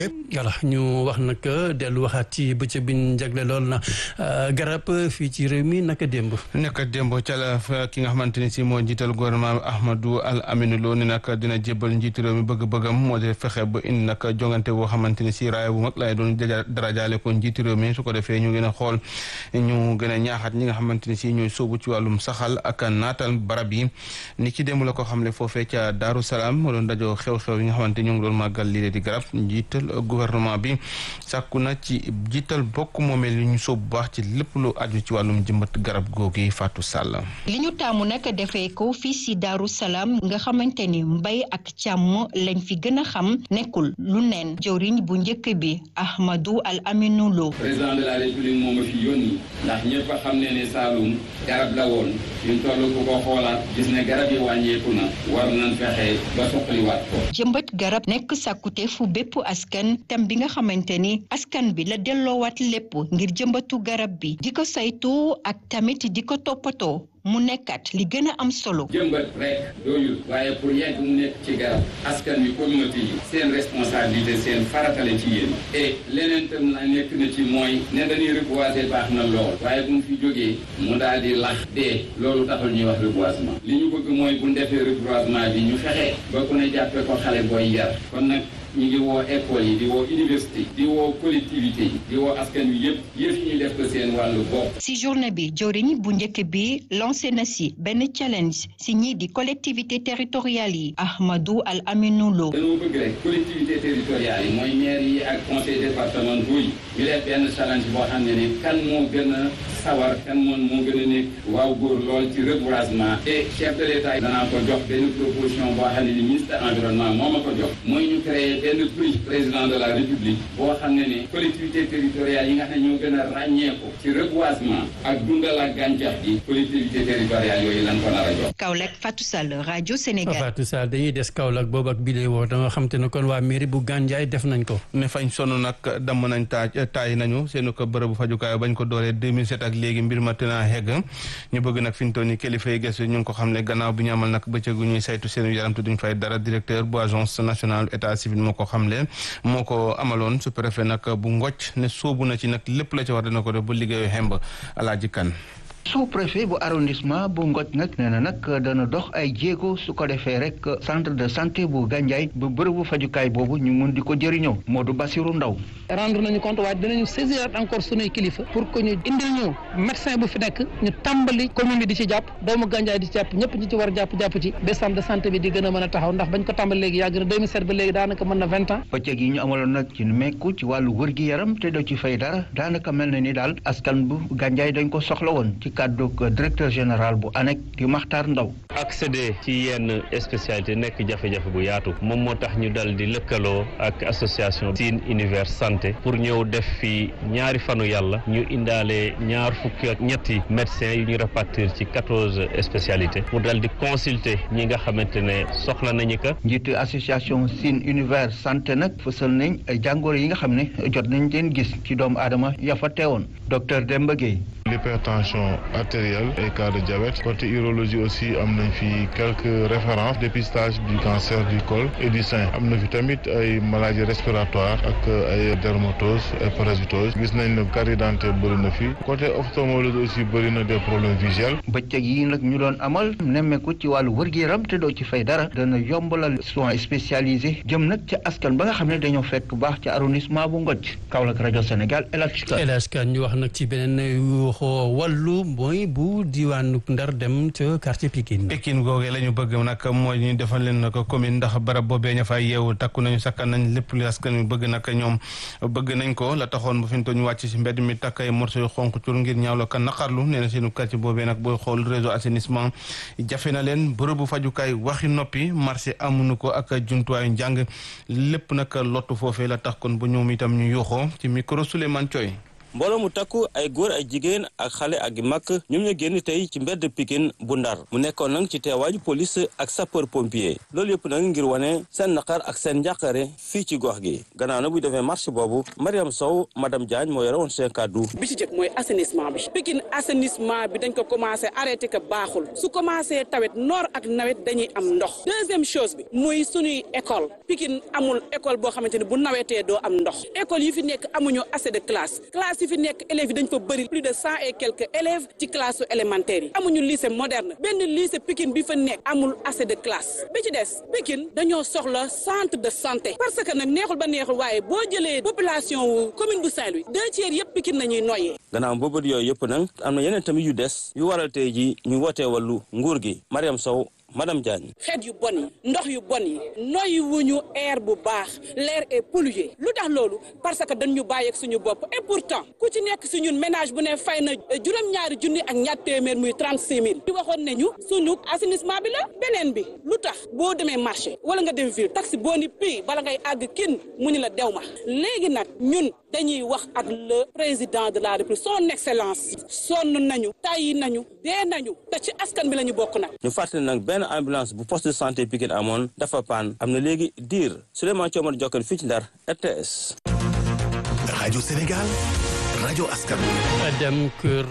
voilà ñu wax nag dellu waxaat ci bëccëg bi ñu jagle lool na garab fii ci réew mi naka démb. naka démb ca la ki nga xamante ni si moo njiital gouvernement Ahmadou Al Aminou Lo ni nag dina jébbal njiitu réew mi bëgg-bëggam moo di fexe ba indi nag jongante boo xamante ni si raaya bu mag laay doon darajaale ko njiitu réew mi su ko defee ñu gën a xool ñu gën a ñaaxaat ñi nga xamante ni si ñooy sóobu ci wàllum saxal ak naatal barab yi ni ki démb la ko xamle foofee ca Daaru Salaam moo doon dajoo xew-xew yi nga xamante ñu ngi doon màggal lii di garab njiital gouvernement bi sàkku na ci jiital bokk moomeel yi ñu sóobu baax ci lépp lu aju ci wàllum jëmbat garab googi Fatou Sall. li ñu taamu nag defee ko fii si Daaru Salaam nga xamante ni mbay ak càmm lañ fi gën a xam nekkul lu neen jëwriñ bu njëkk bi Ahmadou Al Aminou Lo. président de la république moo ma fi yónni ndax ñëpp a xam ne ne Saloum garab la woon fi mu toll ku ko xoolaat gis ne garab yi wàññeeku na war nañ fexe ba soqaliwaat ko. jëmbat garab nekk sàkkute fu bépp askan tem bi nga xamante ni askan bi la delloowaat lépp ngir jëmbatu garab bi di ko saytu ak tamit di ko toppatoo mu nekkat li gën a am solo. jëmbat rek doyul waaye pour yegg mu nekk ci garab askan wi communauté yi seen responsabilité seen faratale ci yéen et leneen tam na nekk na ci mooy ne dañuy reboiser baax na lool waaye bu mu fi jógee mu daal di lax dee loolu taxul ñuy wax reboisement li ñu bëgg mooy bu ñu defee reboisement bi ñu fexe ba ku ne jàppee ko xale booy yar kon nag ñu ngi woo école yi di woo université di woo collectivité yi di woo askan wi yëpp yëf ñuy def ko seen wàllu bopp. si journée bi jëwriñ bu njëkk bi lancé na si benn challenge si ñii di collectivité territoriales yi Ahmadou Al Aminou Lo. dañoo bëgg rek collectivité territoriales yi mooy maire yi ak conseil départementaux yi ñu def benn challenge boo xam ne ni kan moo gën a sawar kan moom moo gën a nekk waaw góor lool ci reboisement et chef de l'état danaa ko jox benn proposition boo xam ne ni ministre environnement moo ma ko jox mooy ñu créer benn prix président de la république boo xam ne ni collectivité territoriales yi nga xam ne ñoo gën a ràññeeku ci reboisement ak dundal ak gàncax gi collectivité territoriales yooyu lan ko nar a jox. Kaolack Fatou Sall rajo Sénégal. Fatou Sall dañuy des Kaolack boobu ak bile woo da nga xam te ne kon waa mairie bu Gandiaye def nañ ko. ne fañ sonn nag damm nañ taaj taay nañu seenu ko bërëbu fajukaay bañ ko dooree 2007 ak léegi mbir ma tënaa xegg ñu bëgg nag fi ñu toll nii kilifa yi gëstu ñu ngi ko xam ne gannaaw bi ñu amal nag bëccëgu ñuy saytu seen yaram te duñ fay dara directeur bu agence nationale état civil moo ko xamle moo ko amaloon su préfet nag bu ngocc ne soobu na ci nag lépp la ci war dina ko def bu liggéeyu xemb alaaji kan sous préfet bu arrondissement bu Ngoj nag nee na nag dana dox ay jéego su ko defee rek centre de santé bu Gandiaye bu bërëbu fajukaay boobu ñu mun di ko jëriñoo Modou Bassirou Ndaw rendre nañu compte waaye dinañu saisir encore sunuy kilifa pour que ñu indil ñu médecin bu fi nekk ñu tàmbali commune bi di ci jàpp doomu Gandiaye di ci jàpp ñëpp ñi ci war a jàpp jàpp ci ba centre de santé bi di gën a mën a taxaw ndax bañ ko tàmbali léegi yàgg na 2007 ba léegi daanaka mën na vingt ans bëccëg yi ñu amaloon nag ci mekku ci wàllu wër gi yaram te doo ci fay dara daanaka mel na ni daal askan bu Gandiaye dañ ko soxla woon ci kàddu directeur général bu ANEC di Makhtar Ndaw accéder ci yenn spécialité nekk jafe-jafe bu yaatu moom moo tax ñu dal di lëkkaloo ak association Sine Univers Santé pour ñëw def fi ñaari fanu yàlla ñu indaale ñaar fukki ak ñetti médecins yu ñu répartir ci quatorze spécialités mu dal di consulter ñi nga xamante ne soxla nañu ko. njiitu association Sine Univers Santé nag fësal nañ ay jàngoro yi nga xam ne jot nañ leen gis ci doomu aadama ya fa teewoon docteur Demba Gueye l'hypertension artérielle et cas de diabète côté urologie aussi am nañ fi quelques références dépistage du cancer du col et du sein am na fi tamit ay maladies respiratoires ak ay dermatose et parasitose gis nañ ne carie dentaire bëri na fi côté ophtalmologie aussi bëri na des problèmes visuels. bëccëg yi nag ñu doon amal nemmeeku ci wàllu wër-gu-yaram te doo ci fay dara dana yombalal soins spécialisés jëm nag ca askan ba nga xam ne dañoo fekk bu baax ci arrondissement bu Ngoj Kaolack rajo Sénégal El Hadj Kane ñu wax nag ci beneen wàllu mooy bu diwaanu Ndar dem ca quartier Pikine. Pikine googee la ñu bëgg nag mooy ñu defal leen nag commune ndax barab boobee ña fay yeewu takku nañu sakkan nañ lépp li askan wi bëgg nag ñoom bëgg nañ ko la taxoon ba fi ñu toll ñu wàcc si mbedd mi takk ay morceau yu xonk cur ngir ñaawlo kan naqarlu nee na seenu quartier boobee nag booy xool réseau assainissement jafe na leen bërëbu fajukaay waxi noppi marché amuñu ko ak jumtuwaayu njàng lépp nag lottu foofee la tax kon ba ñoom itam ñu yuuxoo ci micro Souleymane Thioy mbooloo mu takku ay góor ay jigéen ak xale ak mag ñoom ñoo génn tey ci mbedd Pikine bu Ndar mu nekkoon nag ci teewaaju police ak sapeur pompier loolu yëpp nag ngir wane seen naqar ak seen njàqare fii ci gox gi gannaaw na buy defee marche boobu Mariam Sow madame Diagne moo yore woon seen kàddu bi ci jëkk mooy assainissement bi Pikine assainissement bi dañ ko commencé arrêté que baaxul su commencé tawet noor ak nawet dañuy am ndox deuxième chose bi muy suñuy école Pikine amul école boo xamante ni bu nawetee doo am ndox école yi fi nekk amuñu assez de classe classe yi fi nekk élèves yi dañ fa bëri plus de cent et quelques élèves ci classe su élémentaire yi amuñu lycée moderne benn lycée Pikine bi fa nekk amul assez de classe bi ci des Pikine dañoo soxla centre de santé parce que nag neexul ba neexul waaye boo jëlee population wu commune bu Saint-Louis deux tiers yëpp Pikine nañuy noyyee gannaaw boobu yooyu yëpp nag am na yeneen tamit yu des yu waral tey ji ñu wootee wàllu nguur gi Mariam Sow madame Diagne. xeet yu bon yi ndox yu bon yi noyyi wuñu air bu baax l'air est pollué lu tax loolu parce que dañ ñu bàyyeeg suñu bopp et pourtant ku ci nekk si ñun ménage bu ne fay na juróom-ñaari junni ak ñaar téeméer muy trente six mille di waxoon ne ñu suñu assainissement bi la beneen bi lu tax boo demee marché wala nga dem ville taxi boo ni pii bala ngay àgg kin mu ni la dew ma léegi nag ñun dañuy wax ak le président de la république son excellence sonn nañu tàyyi nañu dee nañu te ci askan bi la ñu bokk nag ñu fàttali nag benn ambulance bu poste de santé Pikine amoon dafa paan am na léegi diir Souleymane Thiomar Jokkal fii ci Ndar RTS. rajo Sénégal rajo askan dem kër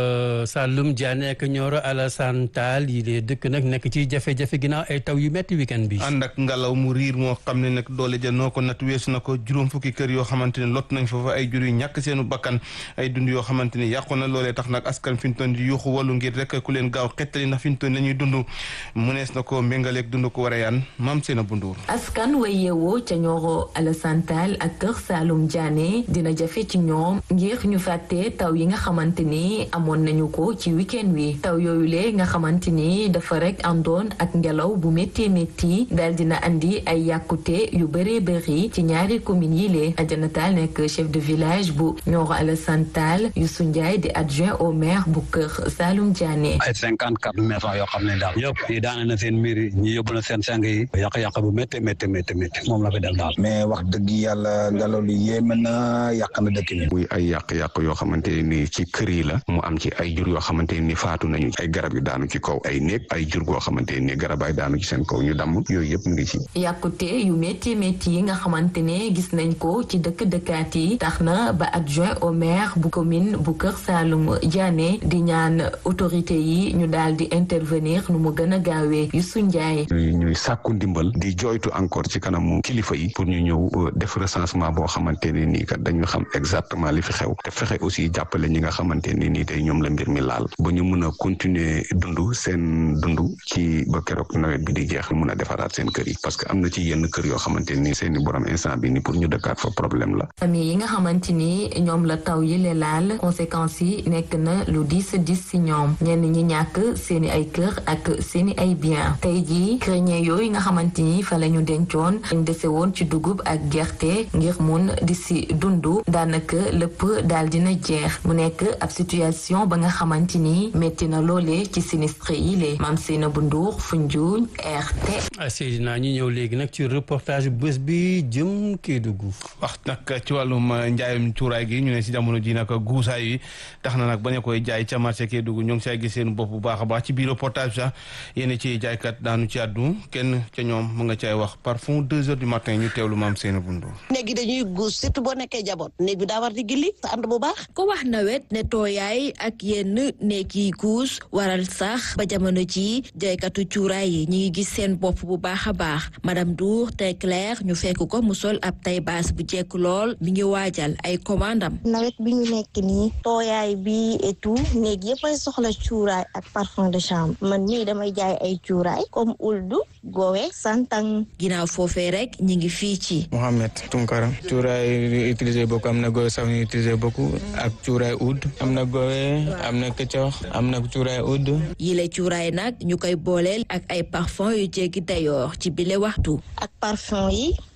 Saloum Diané ak Nioro Alassane Tall yi lee dëkk nag nekk ci jafe-jafe ginnaaw ay taw yu metti weekend bi. ànd ak ngelaw mu riir moo xam ne nag doole ja noo ko nat weesu na ko juróom fukki kër yoo xamante ne lot nañ foofa ay jur yu ñàkk seenu bakkan ay dund yoo xamante ne yàqu na loolee tax nag askan fi ñu toon di yuuxu wàllu ngir rek ku leen gaaw xettali ndax fi ñu toon la ñuy dund mënees na ko méngaleeg dund ko war a yaan maam seen a bunduur askan way yeewoo ca Nioro Alassane Tall ak kër Saloum Diané dina jafe ci ñoom ngir ñu fàtte taw yi nga xamante ni amoon nañu ko ci weekend wi taw yooyu le nga xamante ni dafa rek àndoon ak ngelaw bu métti métti daal dina andi ay yàkkute yu bëree bëri ci ñaari communes yi lee Adjana Tall nekk chef de village bu Nioro Alassane Tall Youssou Ndiaye di adjoint au maire bu kër Saloum Diané. ay cinquante quatre maisons yoo xam ne daal yëpp yi daane na seen miir yi ñi yóbbu na seen sang yi yàq-yàq bu métti métti métti métti moom la fi def daal. mais wax dëgg yàlla ngelaw li yéeme na yàq na dëkk bi. muy ay yàq-yàq yoo xamante ni ci kër yi la mu am ci ay jur yoo xamante ni faatu nañu ay garab yu daanu ci kaw ay néeg ay jur goo xamante ni garab ay daanu ci seen kaw ñu damm yooyu yëpp ngi ci. yàqute yu métti métti yi nga xamante ne gis nañ ko ci dëkk dëkkaat yi tax na ba adjoint au maire bu commune bu Kër Saalum Diané di ñaan autorité yi ñu daal di intervenir nu mu gën a gaawee Youssou Ndiaye. ñuy sàkku ndimbal di joytu encore ci kanamu kilifa yi pour ñu ñëw def recensement boo xamante ne nii kat dañu xam exactement li fi xew te fexe aussi jàppale ñi nga xamante ne nii tey ñoom la mbir mi laal ba ñu mën a continuer dund seen dund ci ba keroog nawet bi di jeex mën a defaraat seen kër yi parce que am na ci yenn kër yoo xamante ni seen i borom instant bi ni pour ñu dëkkaat fa problème la. famille yi nga xamante ni ñoom la taw yi le laal conséquences yi nekk na lu diis diis si ñoom ñenn ñi ñàkk seen i ay kër ak seen i ay bien tey jii grenier yooyu nga xamante ni fa la ñu dencoon ñu dese woon ci dugub ak gerte ngir mun di si dund daanaka lépp daal dina jeex mu nekk ab situation ba nga xamante ni métti na loole ci sinistre yi le maam Seyna bu Ndour Foundiougne RT. Seydina ñu ñëw léegi nag ci reportage bés bi jëm Kédougou. wax nag ci wàllum njaayum cuuraay gi ñu ne si jamono ji nag guusaay yi tax na nag bañ a koy jaay ca marché Kédougou ñoo ngi say gis seen bopp bu baax a baax ci biir reportage sax yéen ci jaaykat daanu ci àddu kenn ca ñoom mu nga cay wax parfum deux heures du matin ñu teewlu maam Seyna bu Ndour. néeg yi dañuy guus surtout boo nekkee jaboot néeg bi daa war di gilli sa ànd bu baax. ko wax nawet ne tooyaay ak yenn néeg yi guus waral sax ba jamono ji jaaykatu cuuraay yi ñi ngi gis seen bopp bu baax a baax madame Dour te claire ñu fekk ko mu sol ab tay baas bu jekk lool mi ngi waajal ay commandam nawet bi ñu nekk nii tooyaay bi et tout néeg yëpp ay soxla cuuraay ak parfum de chambre man mii damay jaay ay cuuraay comme uldu gowe santang ginnaaw foofee rek ñi ngi fii ci Mohamed Tunkara cuuraay utilisé beaucoup am na gowe sax ñu utilisé beaucoup ak cuuraay oud am na gowe am na këccox am na cuuraay oud yile cuuraay nag ñu koy booleel ak ay parfum yu jéggi dayoor ci bile waxtu ak parfum yi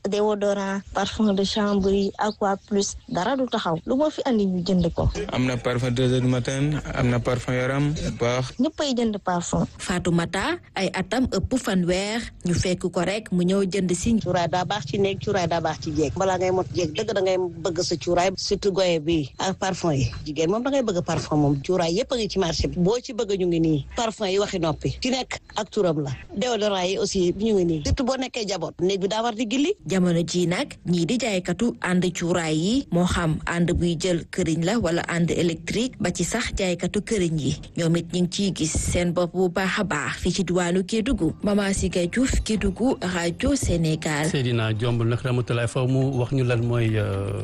déodorant parfum de chambre yi aqua plus dara du taxaw lu ma fi andi ñu jënd ko. am na parfum deux heures du matin am na parfum yaram baax. ñëppay jënd parfum. Fatoumata ay atam ëpp fanweer ñu fekk ko rek mu ñëw jënd si. cuuraay daa baax ci néeg cuuraay daa baax ci jéeg balaa ngay mot jéeg dëgg da ngay bëgg sa cuuraay surtout goye bi ak parfum yi jigéen moom da ngay bëgg parfum moom cuuraay yëpp a ngi ci marché bi boo ci bëgg ñu ngi nii parfum yi waxi noppi ci nekk ak turam la déodorant yi aussi ñu ngi nii surtout boo nekkee jaboot néeg bi daa war di gilli jamono ji nag ñii di jaaykatu ànd cuuraay yi moo xam ànd buy jël këriñ la wala ànd électrique ba ci sax jaaykatu këriñ yi ñoom it ñu ngi ciy gis seen bopp bu baax a baax fii ci diwaanu Kédougou Mama Siga Diouf Kédougou rajo Sénégal. Seydina Diomb nag Ramatoulaye faw mu wax ñu lan mooy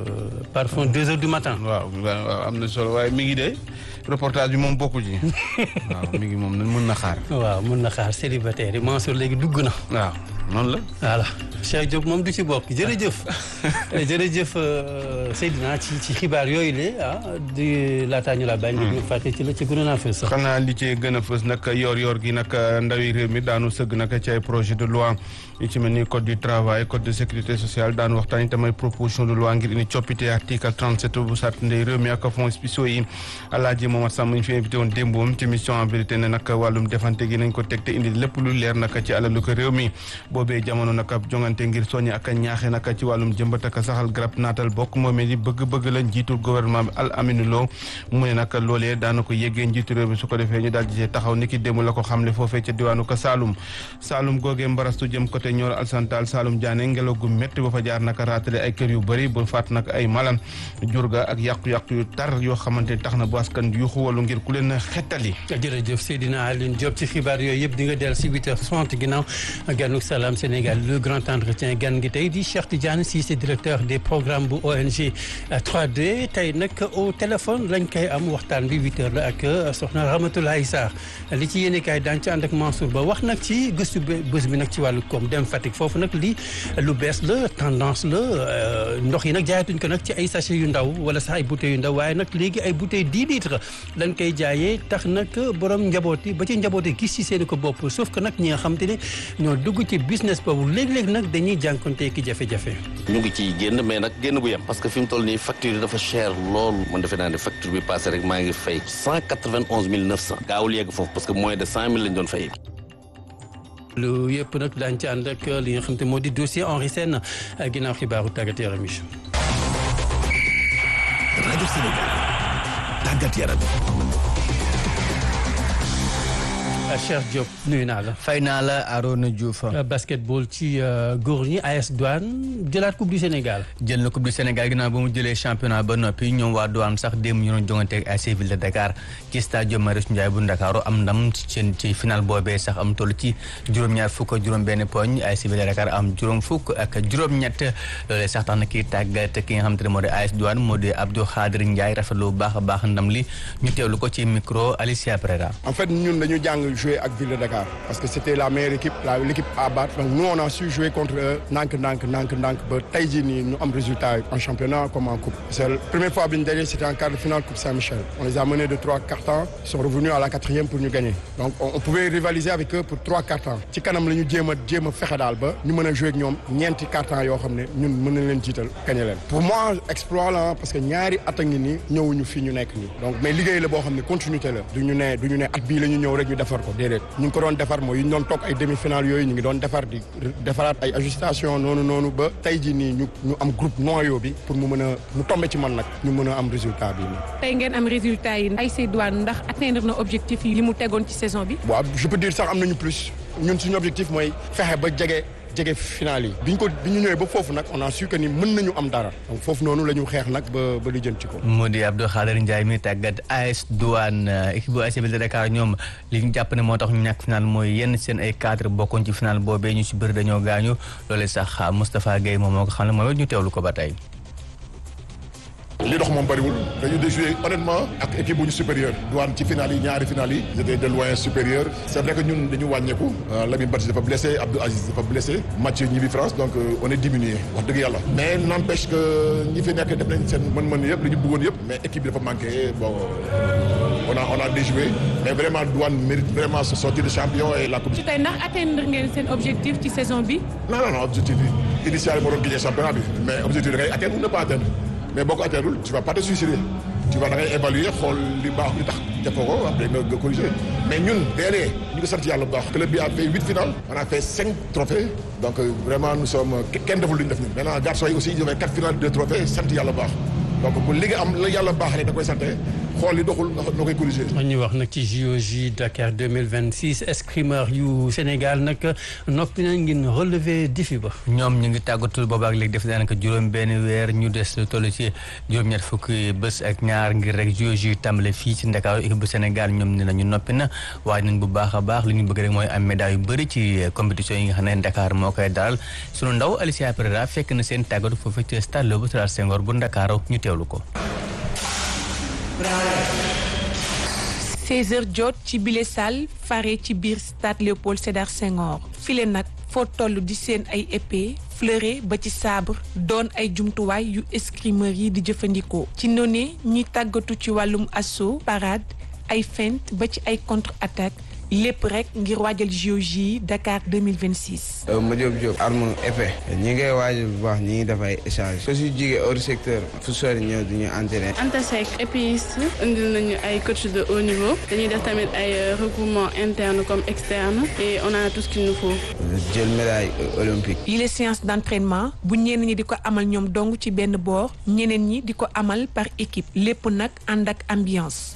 parfum deux heures du matin. waaw waaw am na solo waaye mi ngi de reportage bi moom bokku ci waaw mi ngi moom mën na xaar. waaw mën na xaar célibataire yi Mansour léegi dugg na. waaw noonu la. voilà Cheikh Diop moom du ci bokk jërëjëf jërëjëf Seydina ci ci xibaar yooyu le ah di laataa ñu la bàyyi. ñu fàtte ci la ci gënoon a fës. xanaa li ci gën a fës nag yor-yor gi nag ndawi réew mi daanu sëgg nag ci ay projet de loi yu ci mel ni code du travail code de sécurité sociale daanu waxtaan itam ay proposition de loi ngir indi coppite article 37 bu sart ndey réew mi ak fonds spéciaux yi Alaaji Momar Samb ñu fi invité woon démboom ci mission en vérité ne nag wàllum defante gi nañ ko teg te indi lépp lu leer nag ci alalu ko réew mi boobee jamono nag ab jongante ngir soññi ak ñaaxe nag ci wàllum jëmbat ak saxal garab naatal bokk moomee di bëgg-bëgg la njiitul gouvernement bi Al Amine Lo mu ne nag loolee daana ko yéggee njiitu réew mi su ko defee ñu daal di taxaw ni ki démb la ko xamle foofee ca diwaanu ko Saloum Saloum googee mbarastu jëm côté Nioro Alsantal Saloum Diané ngelaw gu métti ba fa jaar naka raatale ay kër yu bëri bu faat nag ay malam jur ga ak yàqu-yàqu yu tar yoo xamante tax na bu askan yuuxu walu ngir ku leen xettali jërëjëf Seydina Aline Diop ci xibaar yooyu yëpp di nga dellu si 8h60 ginnaaw ganuk Salam Sénégal le grand entretien gan gi tey di Cheikh Tidiane Cissé directeur des programmes bu ONG 3D tey nag au téléphone lañ koy am waxtaan bi 8h la ak soxna Ramatoulaye Sarr li ci yéene kaay daan ci ànd ak Mansour Ba wax nag ci gëstu bés bi nag ci wàllu koom dem Fatick foofu nag li lu bees la tendance la ndox yi nag jaayatuñ ko nag ci ay sachet yu ndaw wala sax ay bouteilles yu ndaw waaye nag léegi ay bouteilles 10 litres lañ koy jaayee tax nag borom njaboot yi ba ci njaboot yi gis ci seen ko bopp sauf que nag ñi nga xam te ne ñoo dugg ci business boobu léeg-léeg nag dañuy jànkonte ki jafe-jafe. ñu ngi ciy génn mais nag génn bu yem parce que fi mu toll nii facture yi dafa cher lool man defe naa ne facture bi passé rek maa ngi fay cent quatre-vingt-onze mille neuf cent gaawul yegg foofu parce que moins de cent mille lañ doon fay. lu yëpp nag daañu ci ànd ak li nga xam te moo di dossier Henri Sène ginnaaw xibaaru tàggat yaram yi. rajo Sénégal tàggat yaram. Cheikh Diop nuyu naa la. fay naa la Arona Diouf. basketball ci góor ñi AS Douane jëlaat coupe du Sénégal. jël na coupe du Sénégal ginnaaw ba mu jëlee championnat ba noppi ñoom waa Douane sax démb ñu doon jongante ak AS Ville de Dakar ci stade Marius Ndiaye bu Ndakaaru am ndam ci ci final boobee sax am toll ci juróom-ñaar fukk ak juróom-benn poñ AS Ville de Dakar am juróom fukk ak juróom-ñett loolee sax tax na kii tàggat ki nga xamante ne moo di AS Douane moo di Abdou Khadir Ndiaye rafetlu bu baax a baax ndam li ñu teewlu ko ci micro Alicia Prera. en fait ñun dañu jàng jouer ak Ville de Dakar parce que c'était la meilleure équipe la l'équipe à battre donc nous on a su jouer contre eux ndànk ndànk ndànk ndànk ba tey jii nii ñu am résultat en championnat comme en coupe c'est la première fois bi ñu dajee c'était en quart de finale coupe Saint-Michel on les a menés de trois quarts temps ils sont revenus à la quatrième pour ñu gagner donc on, on pouvait rivaliser avec eux pour trois quarts temps ci kanam la ñu jéem a jéem a fexe daal ba ñu mën a jouer ak ñoom ñeenti quarts temps yoo xam ne ñun mën nañ leen jiital gagner leen pour moi exploit la parce que ñaari at a ngi nii ñëwuñu fii ñu nekk nii donc mais liggéey la boo xam ne continuité la du ñu ne du ñu ne at bii la ñu ñëw rek ñu defar ko déedéet ñu ngi ko doon defar mooy yu ñu doon toog ay demi-finale yooyu ñu ngi doon defar di defaraat ay ajustation noonu noonu ba tey jii nii ñu ñu am groupe noyau bi pour mu mën a mu tombe ci man nag ñu mën a am résultat bi nii. tey ngeen am résultat yi ASC Douane ndax atteindre na objectif yi li mu tegoon ci saison bi. waaw je peux dire sax am nañu plus ñun suñu objectif mooy fexe ba jege jege final yi bi ñu ko bi ñu ñëwee ba foofu nag on a su que ni mën nañu am dara donc foofu noonu la ñu xeex nag ba ba li jëm ci ko. moo di Abdou Khader Ndiaye mi tàggat AS Douane équipe bu AS Ville de Dakar ñoom li ñu jàpp ne moo tax ñu ñàkk final mooy yenn seen ay cadre bokkoon ci final boobee ñu si bëri dañoo gaañu loole sax Moustapha Guèye moom moo ko xam ne mooy ñu teewlu ko ba tey. li dox moom bëriwul dañu déjoué honnêtement ak équipe bu ñu supérieur douane ci finale yi ñaari finale yi j'étais de loin supérieur c'est vrai que ñun dañu wàññeeku Lamine Badji dafa blessé Abdou Aziz dafa blessé Mathieu ñibbi France donc on est diminué wax dëgg yàlla mais n'empêche que ñi fi nekk def nañ seen mën-mën yëpp li ñu bëggoon yëpp mais équipe bi dafa manqué bon on a on a déjoué mais vraiment Douane mérite vraiment ce sortir de champion et la coupe. ci tey ndax atteindre ngeen seen objectif ci saison bi. non non non objectif bi initial moo doon gagner championnat bi mais objectif da ngay atteindre ou ne pas atteindre mais boo ko atteindre tu vas pas te suicider tu vas da ngay évaluer xool li baax li tax defoo ko après nga nga corriger mais ñun derrière ñu ngi sant yàlla bu baax club bi a fait huit finales on a fait cinq trophées donc vraiment nous sommes kenn deful lu ñu def ñun maintenant garçons yi aussi ils ont fait quatre finales deux trophées sant yàlla bu baax donc bu li nga am la yàlla baaxalee da koy sante xool li doxul nga koy corriger. ñu wax nag ci JOJ Dakar 2026 escrimeur yu Sénégal nag noppi nañ ngeen relever défi ba. ñoom ñu ngi tàggatul boobaak léegi def daanaka juróom benn weer ñu des toll ci juróom-ñett fukki bés ak ñaar ngir rek JOJ tàmbale fii ci Ndakaaru équipe bu Sénégal ñoom ne nañu noppi na waaye nañ bu baax a baax li ñu bëgg rek mooy am médaille yu bëri ci compétition yi nga xam ne Dakar moo koy dalal sunu ndaw Alicia Pereira fekk na seen tàggatu foofu ci stade Léopold Sédar Senghor bu Ndakaaru ñu teewlu ko. 16h jot ci bile salle fare ci biir stade Léopold Sédar Senghor file nag foo toll di seen ay épée fleuret ba ci sabre doon ay jumtuwaay yu escrimeur yi di jëfandikoo ci noone ñi tàggatu ci wàllum assaut parade ay feinte ba ci ay contre attaque lépp rek ngir waajal JOJ Dakar 2026. ma jóob jóob arme épée ñi ngay waajal bu baax ñi ngi def ay échange su si jigee hors secteur fu sori ñëw du ñu entraîné Anta Seck épéiste indil nañu ay coach de haut niveau dañuy def tamit ay regroupement interne comme externe et on a tout ce qu'il nous faut jël médaille olympique yi les séances d'entraînement bu ñenn ñi di ko amal ñoom dong ci benn boor ñeneen ñi di ko amal par équipe lépp nag ànd ak ambiance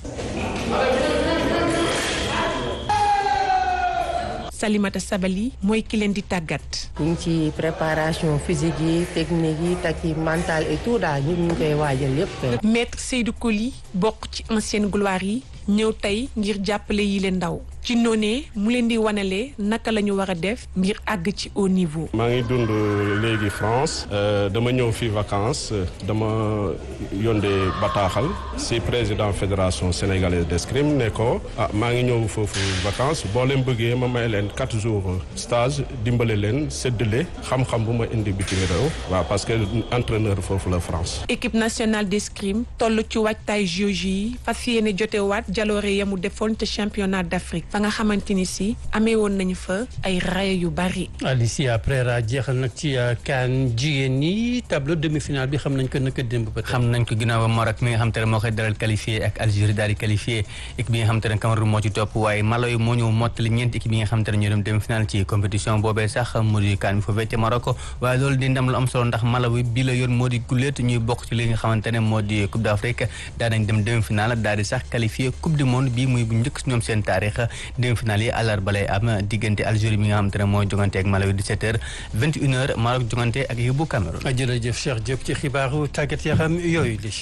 Salimata Sabali mooy ki leen di tàggat. ñu ngi ci préparation physique yi technique yi tactique mentale et tout daal ñu ngi koy waajal yépp. maître Seydou Koli bokk ci ancienne gloire yi ñëw tey ngir jàppale yi leen ndaw ci noonee mu leen di wanale naka la ñu war a def ngir àgg ci haut niveau. maa ngi dund léegi France dama ñëw fi vacances dama yónnee bataaxal si président fédération sénégalaise d'escrime ne ko ah maa ngi ñëw foofu vacances boo leen bëggee ma may leen quatre jours stage dimbale leen séddale xam-xam bu ma indi bitim réew waaw parce que entraîneur foofu la France. équipe nationale d'escrime toll ci waajtaay JOJ yi fas yéene jotewaat jaloore yamu defoon te championnat d'Afrique fa nga xamante ni si amee woon nañu fa ay raaya yu bari. Alicia Pereira jeexal nag ci CAN jigéen ñi tableau demi-finale bi xam nañ ko naka démb ba xam nañ ko ginnaaw ba Maroc mi nga xam te ne moo koy dalal qualifié ak Algérie daal di qualifié équipe bi nga xam te ne Cameroun moo ci topp waaye Malawi moo ñëw mottali ñeenti équipe yi nga xam te ne ñoo dem demi-finale ci compétition boobee sax mu di CAN bi foofee ca Maroc waaye loolu di ndam lu am solo ndax Malawi bi la yoon moo di guléet ñuy bokk ci li nga xamante ne moo di Coupe d'Afrique daa nañ dem demi-finale daal di sax qualifié Coupe du monde bi muy bu njëkk ñoom seen taarix demi-finale yi àllarba lay am diggante Algérie bi nga xamante ne mooy jongante ak Malawi 17h 21h Maroc jongante ak yóbbu Cameroun. jërëjëf Cheikh Diop ci xibaaru tàggat yaram yooyu li.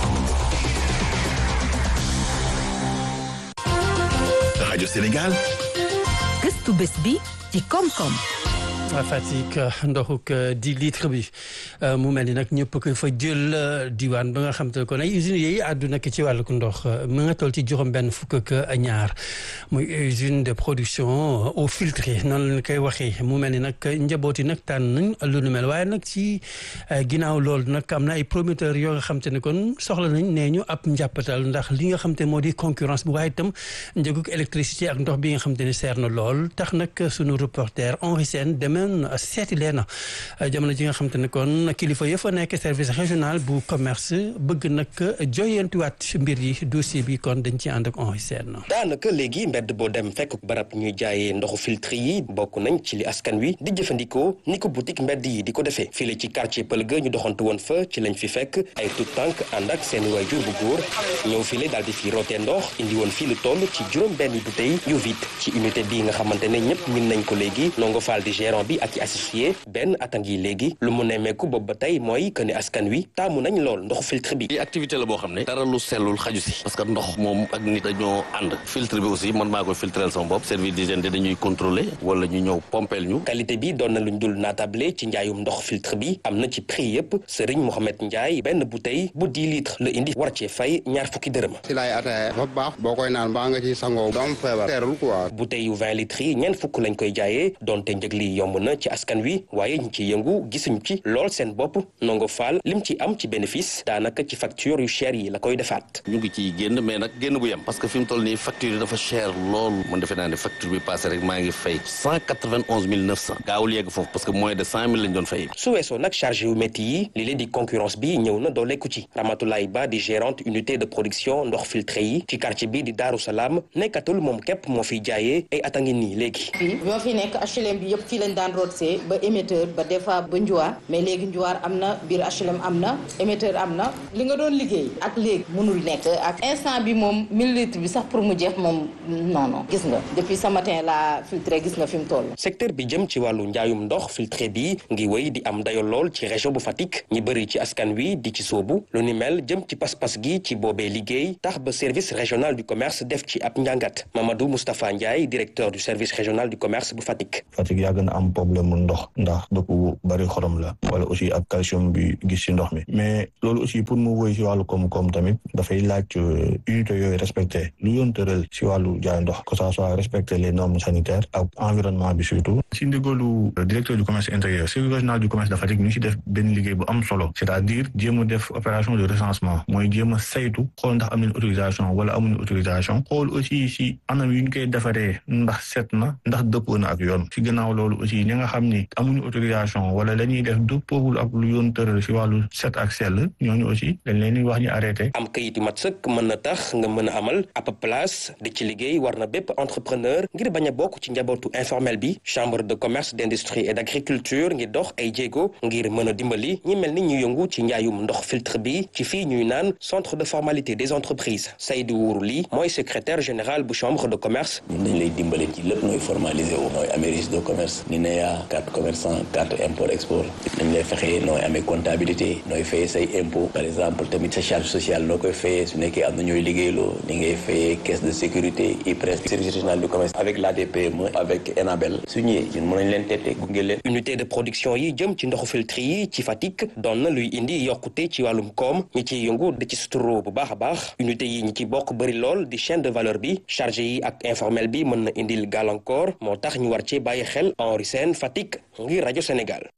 rajo Sénégal. gëstu bés bi ci koom-koom. Fatick ndoxuk di litre bi mu mel ni nag ñëpp ko fa jël diwaan ba nga xam te ne kon ay usines yooyu àdduna ki ci wàllu ndox mu nga toll ci juróom benn fukk ak ñaar muy usine de production eau filtrée noonu lañ koy waxee mu mel ni nag njaboot yi nag tànn nañ lu nu mel waaye nag ci ginnaaw loolu nag am na ay promoteurs yoo nga xam te ne kon soxla nañ nee ñu ab njàppatal ndax li nga xam te moo di concurrence bu waaye itam njëgug électricité ak ndox bi nga xam te ne seer na lool tax nag sunu reporter Henri Sène demee seeti leen jamono ji nga xam te ne kon kilifa ya fa nekk service régional bu commerce bëgg nag joyantuwaat mbir yi dossier bi kon dañ ci ànd ak Henri Sène daanaka léegi mbedd boo dem fekk barab ñuy jaayee ndoxu filtre yi bokk nañ ci li askan wi di jëfandikoo ni ko boutique mbedd yi di ko defee fii la ci quartier Pëlga ñu doxantu woon fa ci lañ fi fekk ay tout tànk ànd ak seen waajur bu góor ñëw fii la daal di fi rootee ndox indi woon fii lu toll ci juróom benn bouteille yu vide ci unité bii nga xamante ne ñëpp min nañ ko léegi nongo faal di gérant bi ak ci associé benn atang yi léegi lu mu nemmeeku boobu ba tey mooy que ne askan wi taamu nañ lool ndoxu filtre bi lii activité la boo xam ne dara lu sellul xaju si parce que ndox moom ak nit dañoo ànd filtre bi aussi man maa koy filtrel sama bopp service d'hygiène de dañuy contrôler wala ñu ñëw pompeel ñu qualité bi doon na luñ dul naatable ci njaayum ndox filtre bi am na ci prix yëpp Serigne Mohamed Ndiaye benn bouteille bu 10 litres la indi war cee fay ñaar fukki dërëm si laay ataaya dafa baax boo koy naan baa nga ci sangoo doom feebar teerul quoi bouteille yu 20 litres yi ñeent fukk lañ koy jaayee donte njëg li yomb yomb na ci askan wi waaye ñi ci yëngu gisuñu ci lool seen bopp nongo faal lim ci am ci bénéfice daanaka ci facture yu cher yi la koy defaat. ñu ngi ciy génn mais nag génn bu yem parce que fi mu toll nii facture yi dafa cher lool man defe naa ne facture bi passé rek maa ngi fay cent quatre-vingt-onze mille neuf cent gaawul yegg foofu parce que moins de cent mille lañ doon fay. su weesoo nag chargé yu métti yi li leen di concurrence bi ñëw na dooleeku ci Ramatoulaye Ba di gérante unité de production ndox filtré yi ci quartier bi di Daaru Salaam nekkatul moom képp moo fiy jaayee ay at a ngi nii léegi. fii bi ma fi nekk HLM bi yëpp fii lañ daan rootsee ba émetteur ba des fois ba njuwaar mais léegi njuwaar am na biir HLM am na émetteur am na li nga doon liggéey ak léegi mënul nekk ak instant bi moom mille litres bi sax pour mu jeex moom non non gis nga depuis ce matin la filtré gis nga fi mu toll. secteur bi jëm ci wàllu njaayum ndox filtré bi ngi wéy di am dayo lool ci région bu Fatick ñi bëri ci askan wi di ci soobu lu ni mel jëm ci pas-pas gi ci boobee liggéey tax ba service régional du commerce def ci ab njàngat Mamadou Moustapha Ndiaye directeur du service régional du commerce bu Fatick. Fatick yàgg na am problème mu ndox ndax dëkk bu bari xorom la wala aussi ak calcium bi gis ci ndox mi mais loolu aussi pour mu wéy ci wàllu koom-koom tamit dafay laaj unité yooyu respecté lu yoon tëral ci wàllu jaay ndox que ça soit respecter les normes sanitaires ak environnement bi surtout ci ndigalu directeur du commerce intérieur service régional du commerce de Fatick ñu ci def benn liggéey bu am solo c'est-à-dire jéem a def opération de recensement mooy jéem a saytu xool ndax am nañ autorisation wala amuñu autorisation xool aussi si anam yu ñu koy defaree ndax set na ndax dëppoo na ak yoon si gannaaw loolu aussi ñi nga xam ni amuñu autorisation wala la ñuy def dëppoowul ak lu yoon tëral si wàllu set ak sell ñooñu aussi dañ leen di wax ñu arrêté. am kayit yu mat sëkk mën na tax nga mën a amal ab place di ci liggéey war na bépp entrepreneur ngir bañ a bokk ci njabootu informel bi chambre de commerce d'industrie et d'agriculture ngir dox ay jéego ngir mën a dimbali ñi mel ni ñu yëngu ci njaayum ndox filtre bi ci fii ñuy naan centre de formalité des entreprises Seydou Wourou Ly mooy secrétaire général bu chambre de commerce. ñun dañ lay dimbale ci lépp nooy formalisé wu nooy amee registre de commerce ni ne yaa carte commerçant carte import export dañ lay fexe nooy amee comptabilité nooy fayee say impôt par exemple tamit sa charge sociale noo koy fayee su nekkee am na ñooy liggéeyloo ni ngay fayee caisse de sécurité IPRES service régional du commerce avec l'ADPME avec ENABEL su ñëwee ñun mën nañ leen tette gunge leen unité de production yi jëm ci ndoxu filtre yi ci Fatick doon na luy indi yokkute ci wàllum koom ñi ciy yëngu di ci suturo bu baax a baax unité yi ñi ci bokk bëri lool di chaîne de valeur bi chargé yi ak informel bi mën na indil gàllankoor moo tax ñu war ci bàyyi xel Henri Sène Fatick ngir rajo Sénégal.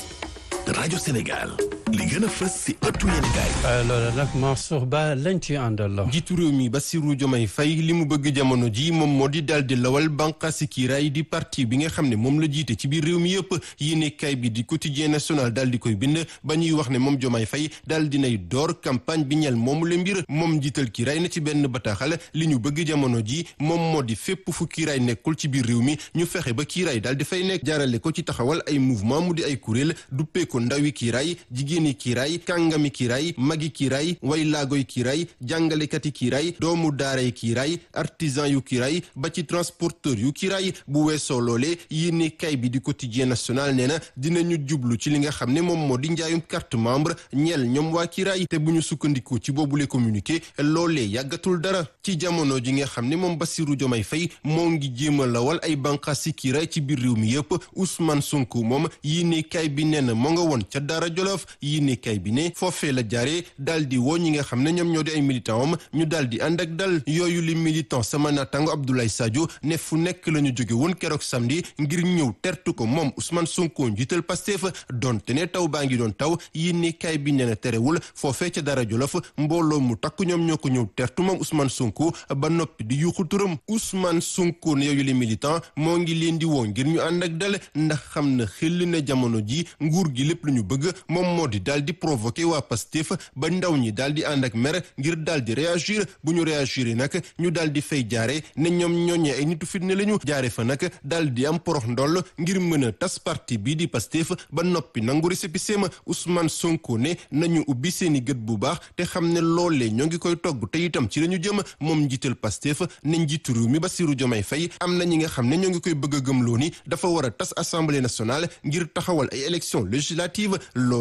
rajo Sénégal li gën a fës si ëttu yéenekaay loolu nag Mansour Ba lañ ci àndal. jiitu réew mi Bassirou Diomaye Faye li mu bëgg jamono ji moom moo di daal di lawal bànqaasi kiiraay di parti bi nga xam ne moom la jiite ci biir réew mi yëpp yéenekaay bi di quotidien national daal di koy bind ba ñuy wax ne moom Diomaye Faye daal dinay door campagne bi ñel moomu la mbir moom jiital kiiraay na ci benn bataaxal li ñu bëgg jamono ji moom moo di fépp fu kiiraay nekkul ci biir réew mi ñu fexe ba kiiraay daal di fay nekk jaarale ko ci taxawal ay mouvement mu di ay kuréel duppee ko ndawi kiiraay jigéeni kiiraay kàngami kiiraay magi kiiraay way laagoy kiiraay jàngalekati kiiraay doomu daaray kiiraay artisan yu kiiraay ba ci transporteur yu kiiraay bu weesoo loolee yéene kay bi di quotidien national nee na dinañu jublu ci li nga xam ne moom moo di njaayum carte membre ñeel ñoom waa kiiraay te bu ñu sukkandikoo ci boobule communiqué loolee yàggatul dara ci jamono ji nga xam ne moom Bassirou Diomaye Faye moo ngi jéem a lawal ay bànqaasi kiiraay ci biir réew mi yëpp Ousmane Sonko moom yéene kay bi nee na moo nga woon ca Daara Jolof yéene kay bi ne foofee la jaaree daal di woo ñi nga xam ne ñoom ñoo di ay militant am ñu daal di ànd ak dal yooyu li militant sama naataango Abdoulaye Sadio ne fu nekk la ñu jóge woon keroog samedi ngir ñëw tertu ko moom Ousmane Sonko njiital Pastef donte ne taw baa ngi doon taw yéene kay bi nee na terewul foofee ca Daara Jolof mbooloo mu takk ñoom ñoo ko ñëw tertu moom Ousmane Sonko ba noppi di yuuxu turam Ousmane Sonko ne yooyu li militant moo ngi leen di woo ngir ñu ànd ak dal ndax xam na xel na jamono ji nguur gi lépp lu ñu bëgg moom moo di daal di provoqué waa Pastef ba ndaw ñi daal di ànd ak mer ngir daal di réagir bu ñu réagir nag ñu daal di fay jaare ne ñoom ñooñee ay nitu fitne lañu jaare fa nag daal di am porox ndoll ngir mën a tas parti bii di Pastef ba noppi nangu récépissé ma Ousmane Sonko ne nañu ubbi seeni gët bu baax te xam ne loolee ñoo ngi koy togg te itam ci lañu jëm moom njiital Pastef ne njiitu réew mi Bassirou Diomaye Faye am na ñi nga xam ne ñoo ngi koy bëgg a gëmloo ni dafa war a tas assemblée nationale ngir taxawal ay élections législatives loolee Ousmane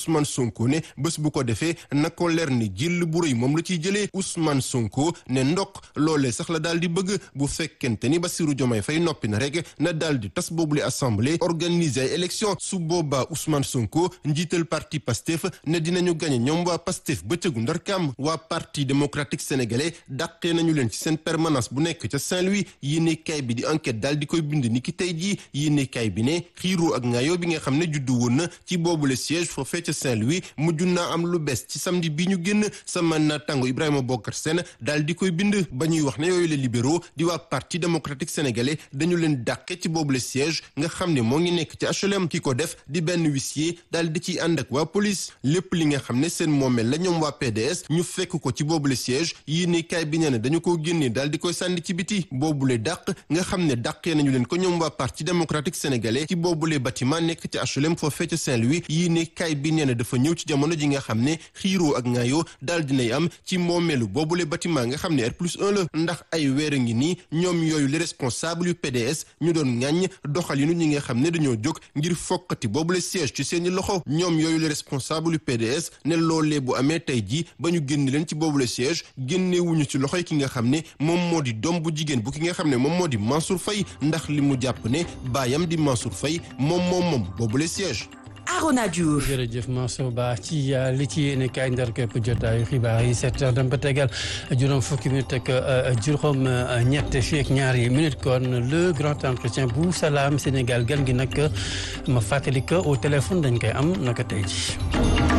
Ousmane Sonko ne bés bu ko defee na ko leer ni jël bu rëy moom la ciy jëlee Ousmane Sonko ne ndok loolee sax la daal di bëgg bu fekkente ni Bassirou Diomaye Faye noppi na rek na daal di tas boobule assemblée organiser ay élection su boobaa Ousmane Sonko njiital parti Pastef ne dinañu gañe ñoom waa Pastef bëccëgu ndarkaam waa parti démocratique sénégalais dàqee nañu leen ci seen permanence bu nekk ca Saint-Louis yéene kaay bi di enquête daal di koy bind ni ki tey jii yéene kaay bi ne xiiroo ak ngaayoo bi nga xam ne juddu woon na ci boobule siège foofee ca Saint-Louis mujj naa am lu bees ci samedi bi ñu génn sama naataango Ibrahima Bokar Sène daal di koy bind ba ñuy wax ne yooyu les libéraux di waa parti démocratique sénégalais dañu leen dàqe ci boobule siège nga xam ne moo ngi nekk ci HLM ki ko def di benn huissier daal di ciy ànd ak waa police lépp li nga xam ne seen moomeel la ñoom waa PDS ñu fekk ko ci boobule siège yéene kaay bi nee na dañu ko génnee daal di koy sànni ci biti boobule dàq nga xam ne dàqee nañu leen ko ñoom waa parti démocratique sénégalais ci boobule bâtiment nekk ci HLM foofee ca Saint-Louis yéene kaay bi nee na dafa ñëw ci jamono ji nga xam ne xiiroo ak ngaayoo daal dinay am ci moomeelu boobule bâtiment nga xam ne R plus 1 la ndax ay weer a ngi nii ñoom yooyu les responsables yu PDS ñu doon ŋàññ doxalinu ñi nga xam ne dañoo jóg ngir fokkati boobule siège ci seeni loxo ñoom yooyu les responsables yu PDS ne loolee bu amee tey jii ba ñu génn leen ci boobule siège génnewuñu ci loxoy ki nga xam ne moom moo di doom bu jigéen bu ki nga xam ne moom moo di Mansour Faye ndax li mu jàpp ne baayam di Mansour Faye moom moom moom boobule siège Arona Diouf jërëjëf Mansour Ba ci li ci yéene kaay ndar képp jotaayu xibaar yi sept heures dem ba tegal juróom fukki minute ak juróom ñett fii ak ñaari minute kon le grand entretien bu Salam Sénégal gan gi nag ma fàttali ko au téléphone dañ koy am naka tey ji